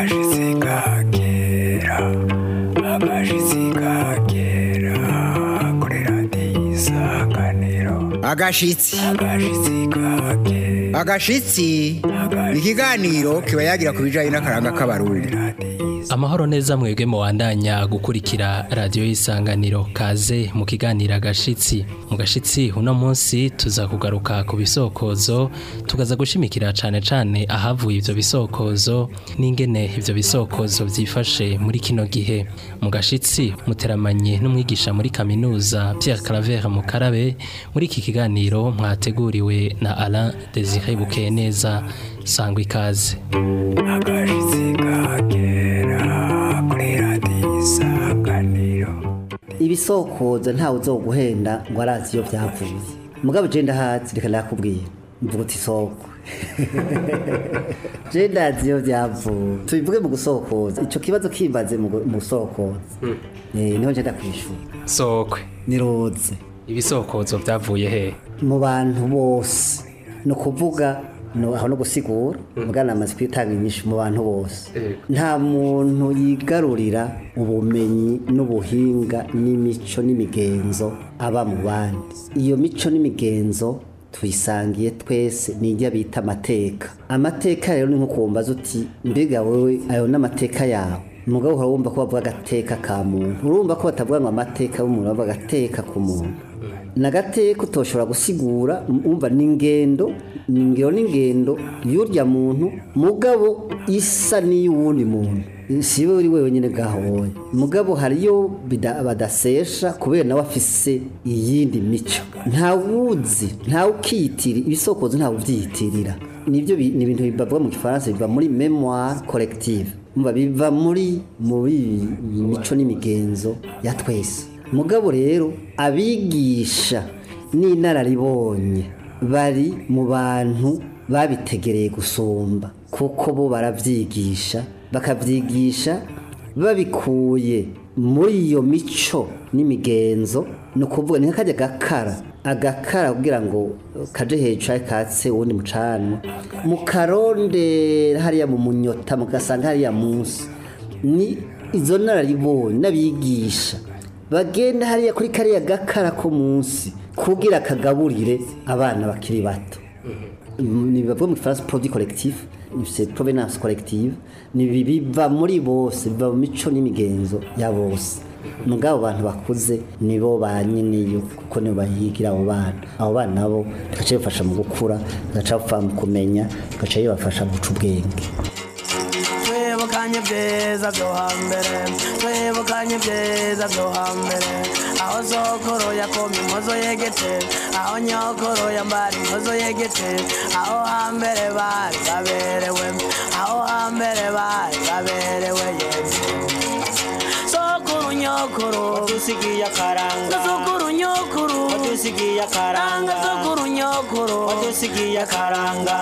agashitsi kakera agashitsi kakera kuri radiyo isanganiro agashitsi agashitsi kakera agashitsi ni ikiganiro kiba yagira ku bijyanye n'akaranga k'abarundi amahoro neza mwebwe muwandanya gukurikira radiyo y'isanganiro kaze mu kiganiro agashitsi mu gashitsi uno munsi tuza kugaruka ku bisokozo tukaza gushimikira cyane cyane ahavuye ibyo bisokozo n'ingene ibyo bisokozo byifashe muri kino gihe mu gashitsi muteramanye n'umwigisha muri kaminuza Pierre Claver Mukarabe muri iki kiganiro mwateguriwe na Alain Desire Bukeneza sangwa ikaze agashitsi kakera kuri radiyo isanganiro ibisokozo ntawe uzoguhenda ngo arazi iyo byavuye mugabo je ndahazi reka ndakubwira mvuga uti isoko je ndazi iyo byavuye tubivuge mu gusokoza ico kibazo kimbaze mu gu- mu gusokoza Eh, niho nje ndakwishura sokwe niroze ibisokozo byavuye he mu bantu bose ni ukuvuga no- aho no gusigura mugana amaze kwitanga inyinshi mu bantu bose nta muntu yigarurira ubumenyi n'ubuhinga n'imico n'imigenzo aba mu bandi iyo mico n'imigenzo tuyisangiye twese ni ijya bita amateka amateka rero ni nko kumbaza uti mbega wowe ayo n'amateka yawe umugabo uhora wumva ko bavuga agateka ka muntu urumva ko batavuga ngo amateka y'umuntu bavuga agateka ku muntu nagateka utoshobora gusigura umva n'ingendo ingero n'ingendo y'urya muntu mugabo isa n'iy'uwundi muntu si we uri wenyine gahoye mugabo hariyo bida- badasesha kubera nawe afise iyindi mico ntawuzi ntawukiyitira ibisokozo ntawubyiyitirira nibyo bi- ni ibintu bibavuga mu gifaransa biva muri memoire collective umva biva muri muri mico n'imigenzo ya twese mugabo rero abigisha n'inararibonye bari mu bantu babitegereye gusumba kuko bo barabyigisha bakabyigisha babikuye muri iyo mico n'imigenzo ni ukuvuga ni nk'akajya gakara agakara kugira ngo kaje hejuru ari katse uwundi mucanwa mukarondera hariya mu munyota mugasanga hariya munsi ni izo nararibonye n'abigisha bagenda hariya kuri kariya gakara ko munsi kugira kagaburire abana bakiri bato ni bibavuga mu gifaransa produit collectif c'est provenance collective ni biva muri bose biva mu mico n'imigenzo ya bose mugabo abantu bakuze nibo ba nyiniyo kuko nibo bahigira abo bana abo bana nabo bagaca bibafasha mu gukura bagaca bapfa mu kumenya bagaca bibafasha mu guca ubwenge twibukanye ibyiza byo hambere twibukanye ibyiza byo hambere aho sokoro yakoma inkozo yegetse aho nyokoro yambara inkozo yegetse aho hambere bari baberewe aho hambere bari baberewe yemwe sokuru nyokuru wadusigiye akaranga sokuru nyokuru wadusigiye akaranga sokuru nyokuru wadusigiye akaranga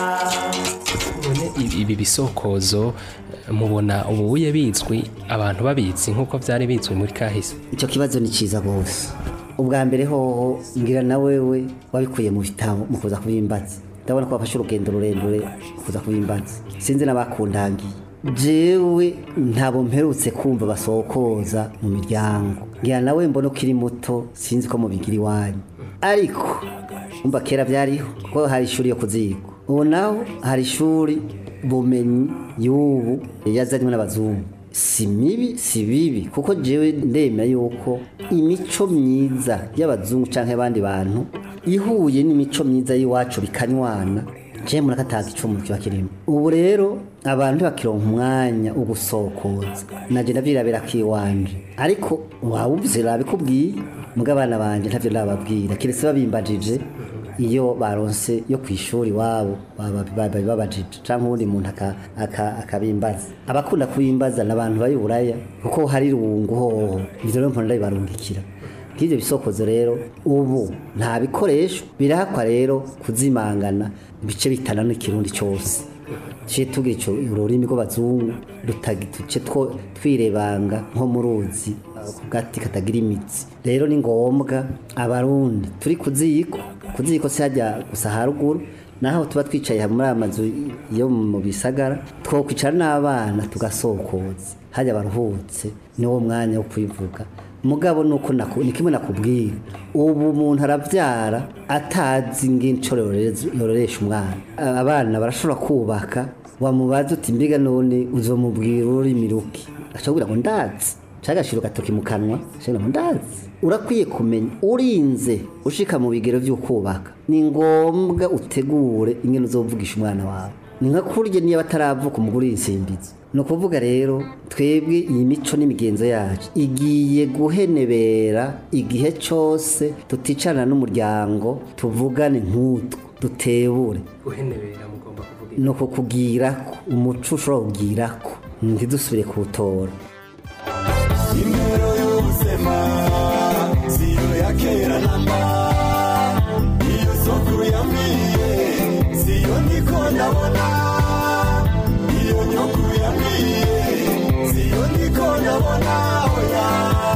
none ibi- ibi bisokozo eh, mubona ubuye bizwi abantu babizi nk'uko byari bizwi muri kahise icyo kibazo ni cyiza rwose ubwa mbere hoho ngira na wewe wabikuye mu bitabo mu kuza kubimbaza ndabona ko wafashe urugendo rurerure kuza kubimbaza sinzi n'abakundangiye jewe ntabo mperutse kumva basokoza mu miryango ngira nawe mbona ukiri muto sinzi ko mubigira iwanyu ariko umva kera byariho kuko hari ishuri yo kuzigwa ubu naho hari ishuri bumenyi y'ubu yazanywe n'abazungu si mibi si bibi kuko jewe ndemera yuko imico myiza y'abazungu cyangwa abandi bantu ihuye n'imico myiza y'iwacu bikanywana je murakataga icumu kiba kirimo ubu rero abantu bakironka umwanya wo gusokoza naje ndavyirabira kiwanje ariko wawuvuze rabikubwiye muga abana banje ntavyo ndababwira kiretse babimbajije iyo baronse yo ku ishuri iwabo baba- baba- babajije cyangwa ubundi muntu aka- aka- akabimbaza abakunda kubimbaza ni abantu bari buraya kuko hari irungu hoho ibyo rero mpora ndabibarungikira nk'ibyo bisokozo rero ubu nta bikoresho birahakwa rero kuzimangana ibice bitana n'ikirundi cyose tuciye tugira icyo ururimi rw'abazungu rutagi- duce two- twirebanga nko mu ruzi ku gati katagira imitsi rero ni ngombwa abarundi turi ku ziko ku ziko si hajya gusa haruguru naho tuba twicaye muri aya mazu yo mu bisagara twokwicara n'abana tugasokoza hajya baruhutse niwo mwanya wo kwivuga mugabo nuko naku- ni kimwe nakubwira ubu umuntu arabyara atazi ng'inshuro yororeza- yororesha umwana A- abana barashobora kubaka wamubaza uti mbiga none uzomubwira ururimi ruki ashobora ngo ndazi cagashira gatoki mu kanwa shira ngo ndazi urakwiye kumenya urinze ushika mu bigero by'ukubaka ni ngombwa utegure ingene uzovugisha umwana wawe ni nka kurya niyo bataravuka umugore insimbizi ni ukuvuga rero twebwe iyi mico n'imigenzo yacu igiye guhenebera igihe cyose tuticarana n'umuryango tuvugane nk'utwo dutebure guhenebera mugomba kuvuga ni ukukugirako umuco ushobora kugirako ntidusubire kuwutora Imero y'ubuzima siyo ya kera namba iyo sokuru yambwiye siyo niko ndabona iyo nyokuru yambwiye siyo niko ndabona oya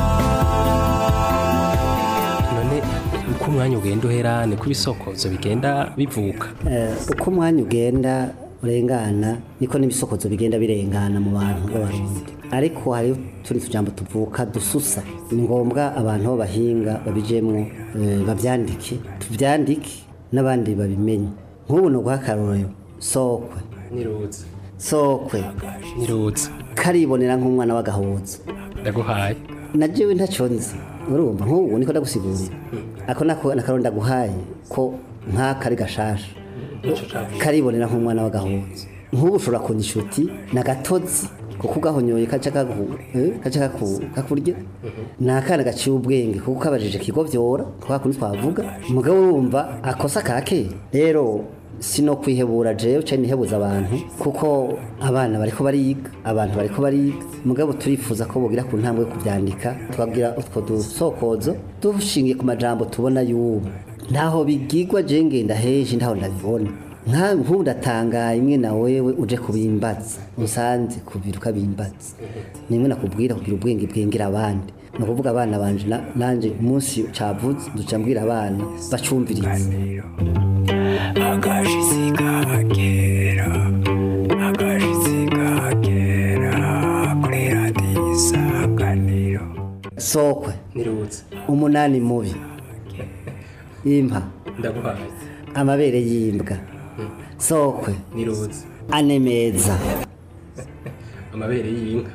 none uko umwanya ugenda uhera niko ibisokozo bigenda bivuka Eh, uko umwanya ugenda urengana niko n'ibisokozo bigenda birengana mu bantu b'abarundi ariko hariho utundi tujambo tuvuka dususa ni ngombwa abantu b'abahinga babijemwo eh, bavyandike tuvyandike n'abandi babimenye nk'ubu ni uguha akarorero sokwe niruze sokwe niruze karibonera nk'umwana w'agahuza ndaguhaye na jewe ntacyo nzi urumva nk'ubu niko ndagusigurira ako nako nakaro ndaguhaye ko nk'aka ari gashasha karibonera nk'umwana w'agahuza nk'ubu ushobora kunya inshuti na gatozi kuko ugahonyoye kaca kagu- eh, kaca kaku- kakurya ni akana gaciye ubwenge kuko kabajije kigovyora ko hakundi twavuga mugabo urumva akosa ka kera rero sino kwihebura jewe cyane nihebuza abantu kuko abana bariko bariga abantu bariko bariga mugabo turifuza ko bogira ku ntambwe yo kubyandika twabwira utwo dusokozo dushingiye ku majambo tubona y'ubu ntaho bigigwa je ngenda heje ntaho ndabibona nka nk'ubu ndatangaye imwe na wewe uje kubimbaza unsanze kubira ukabimbaza nimwe nakubwira kugira ubwenge bwengera abandi ni ukuvuga abana banje na- nanje umunsi cavuze duca mbwira abana bacumvirize akashitsi kakera akashitsi kakera kuri radiyo isanganiro sokwe niruze umunani mubi impa ndaguhaye amabere y'imbwa sokwe niruze ane meza amabere y'inka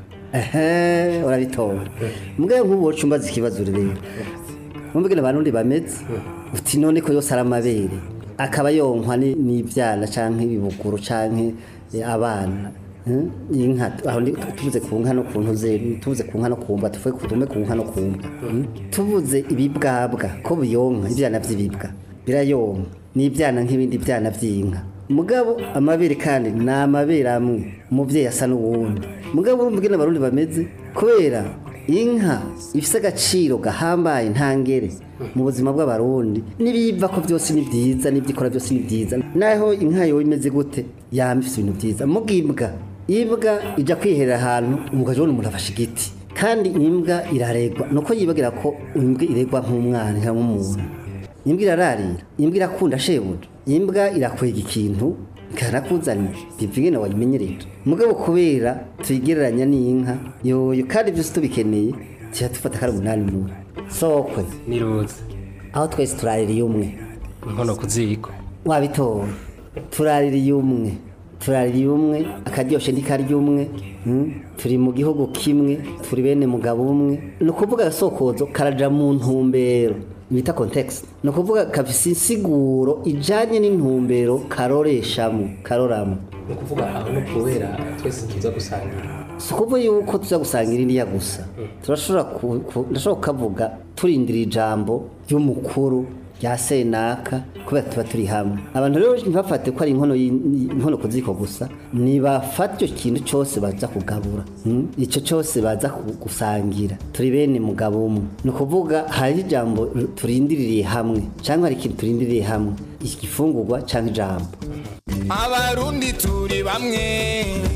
ehe urabitora mbwa nk'ubu woca umbaza ikibazo rero mumbwira abantu bameze uti none ko yose ari amabere akaba yonkwa ni- n'ibyana canke ibibuguru canke eh, abana Hmm? inka aho ndi- tuvuze ku nka no ku ntuze tuvuze ku nka no ku mbwa tuvuge ku dume ku nka no ku mbwa Hmm? tuvuze ibibwabwa ko biyonka ibyana by'ibibwa birayonka n'ibyana nk'ibindi byana by'inka mugabo amabere kandi ni amabere amwe umubyeyi asa n'uwundi mugabo urumva ingene abarundi bameze kubera inka ifise agaciro gahambaye ntangere mu buzima bw'abarundi n'ibiva ko byose ni byiza n'ibyo ikora byose ni byiza naho inka yowe imeze gute yama ifise ibintu byiza mubw'imbwa imbwa ijya kwiherera ahantu umugabo ubona umuntu afashe igiti kandi imbwa iraregwa nuko yibagira ko imbwa iregwa nk'umwana cyangwa nk'umuntu imbwa irararira imbwa irakunda shebuja imbwa irakwega ikintu ikarakuzanira biva ingene wayimenyereje mugabo kubera tuyigereranya n'inka yoyo kandi byose tubikeneye tuba dufata kari umunani mubi sokwe niruze aho twese turaririye umwe inkono ku ziko wabitora turaririye umwe turaririye umwe akaryoshe ntikarya umwe mm? turi mu gihugu kimwe turi bene mugabo umwe ni ukuvuga agasokozo karaja mu ntumbero bita context ni ukuvuga kafise insiguro ijanye n'intumbero karoreshamo karoramo ni ukuvuga aho no kubera twese tuza gusangira si ukuvuga yuko tuza gusangira iriya gusa turashobora ku- ku- ndashobora kukavuga turindira ijambo ry'umukuru rya senaka kubera tuba turi hamwe abantu rero ntibafate ko ari inkono y'i- inkono ku ziko gusa nibafate icyo kintu cyose baza kugabura mm? icyo cyose baza ku- gusangira turi bene mugabo umwe ni ukuvuga hari ijambo turindiririye hamwe cyangwa hari ikintu turindiriye hamwe igifungurwa cyangwa ijambo abarundi turi bamwe kandi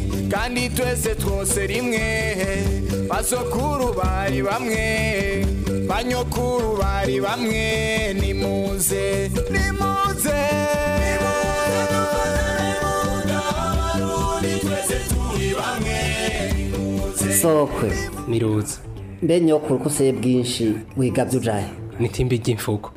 kandi twese twose rimwe basokuru bari bamwe banyokuru bari bamwe nimuze nimuze sokwe niruza mbe nyokuru ko useye bwinshi wigabye ujahe nitimbi ry'imfugo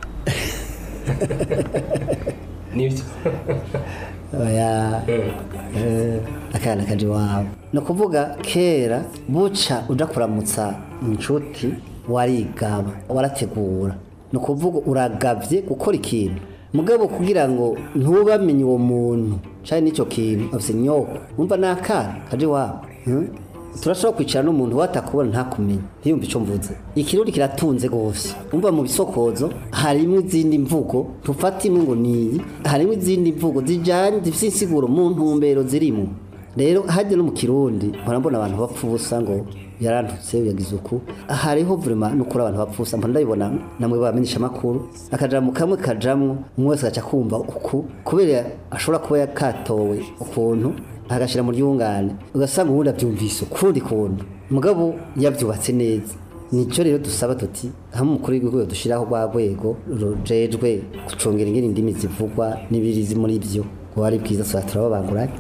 nibyo oya eh, akana kaje iwabo ni ukuvuga kera buca uja kuramutsa inshuti warigaba warategura ni ukuvuga uragavye gukora ikintu mugabo kugira ngo ntubamenye uwo muntu cari n'icyo kintu afise nyoko umva ni akana kaje iwabo hmm? turashobora kwicara n'umuntu watakubona ntakumenye ntiyumve icyo mvuze ikirundi kiratunze rwose umva mu bisokozo harimo izindi mvugo tufata imwe ngo niyi harimo izindi mvugo zijyanye zifite insiguro mu ntumbero zirimo rero hajya no mu kirundi mpora mbona abantu bapfa ubusa ngo yarantutse yagize uku hariho vurema n'ukuri abantu bapfa ubusa mpora ndabibona namwe bamenyesha amakuru akajambo kamwe kajamwo umwe wese agaca kumva uku kubera ashobora kuba yakatowe ukuntu agashyira mu ryungane ugasanga ubundi abyumvise ukundi kuntu mugabo yabyubatse neza nicyo rero dusaba tuti hamwe umukuru w'igihugu dushyiraho rwa rwego rujejwe gucungira ingene indimi zivugwa n'ibirizi muri byo ngo ari bwiza tuba turababanguranye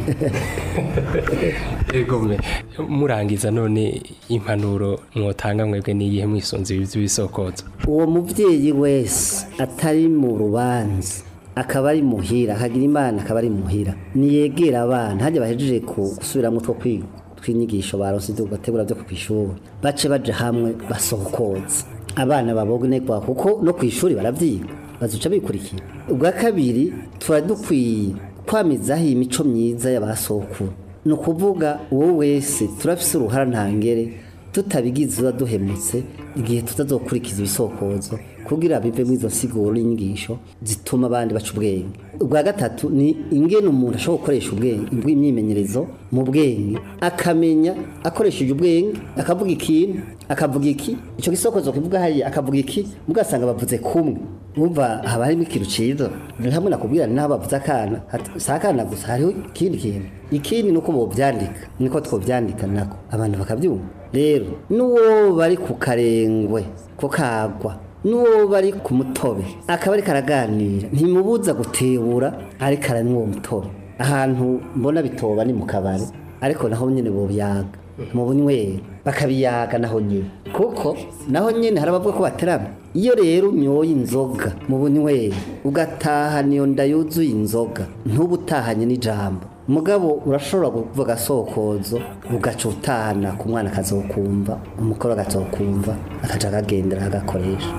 egome murangiza none impanuro mwotanga mwebwe n'iyihe mwisunze ibi by'ibisokozo uwo mubyeyi wese atari mu rubanza akaba ari muhira akagira imana akaba ari muhira niyegera abana hajya bahejeje ku- gusubiramo two kwiga tw'inyigisho baronse ibyo bategura byo ku ishuri bace baje hamwe basohokoza abana babonerwa kuko no ku ishuri baravyiga bazuca bikurikira ubwa kabiri tuba dukwiye kwamizaho iyi mico myiza y'abasokuru ni ukuvuga uwo wese turafise uruhara ntangere tutabigize uba duhemutse igihe tutazokurikiza ibisokozo kugira bive muri izo nsiguro n'inyigisho zituma abandi baca ubwenge ubwa gatatu ni ingene umuntu ashobora gukoresha ubwenge bw'imyimenyerezo mu bwenge akamenya akoresheje ubwenge akavuga ikintu akavuga iki icyo gisokozo kivuga hariya akavuga iki mugasanga bavuze kumwe umva haba harimo ikintu cyiza ni hamwe nakubwira n'aho bavuze akana hati- si akana gusa hariho ikindi kintu ikindi ni uko bobyandika niko twobyandika nako abantu bakabyumva rero n'uwo bari ku karengwe ko kagwa n'uwo bari ku mutobe akaba ariko araganira ntimubuza gutebura ariko aranywa uwo mutobe ahantu mbona bitoba ni mu kabari ariko naho nyine bobyaga mu bunywero bakabiyaga naho nyine kuko naho nyine hari abavuga ko baterama iyo rero unyoye inzoga mu bunywero ugatahana iyo nda yuzuye inzoga ntuba utahanye n'ijambo mugabo urashobora kuvuga asokozo ugaca utahana ku mwana akazokumva umukoro agazokumva akaja akagendera agakoresha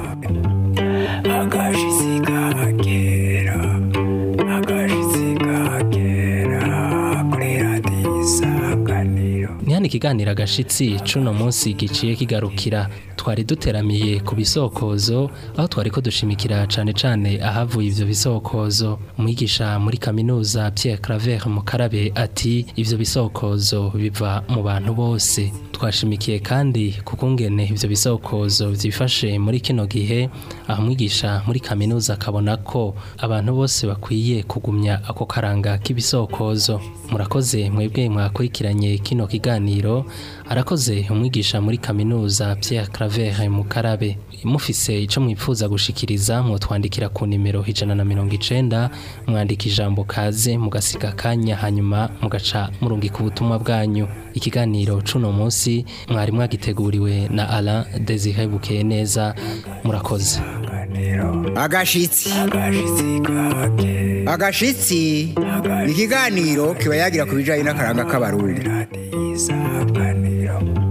agashitsi kagera agashitsi kagera kuri radiyo isanganiro ni hano ikiganiro agashitsi cuno munsi giciye kigarukira twari duteramiye ku bisokozo aho twari ko dushimikira cane cane ahavuye ivyo bisokozo umwigisha muri kaminuza Pierre Claver Mukarabe ati ivyo bisokozo biva mu bantu bose twashimikiye kandi kukungene ivyo bisokozo vyifashe muri kino gihe aho umwigisha muri kaminuza akabona ko abantu bose bakwiye kugumya ako karanga k'ibisokozo murakoze mwebwe mwakurikiranye kino kiganiro arakoze umwigisha muri kaminuza Pierre Claver Mukarabe mufise ico mwipfuza gushikiriza mwotwandikira ku nimero ijana na mirongo icenda mwandika ijambo kaze mugasiga akanya hanyuma mugaca murungika ubutumwa bwanyu ikiganiro cuno munsi mwari mwagiteguriwe na Alain Desire Bukeye neza murakoze agashitsi agashitsi kagera agashitsi ni ikiganiro kiba yagira ku bijyanye n'akaranga k'abarundi radiyo isanganiro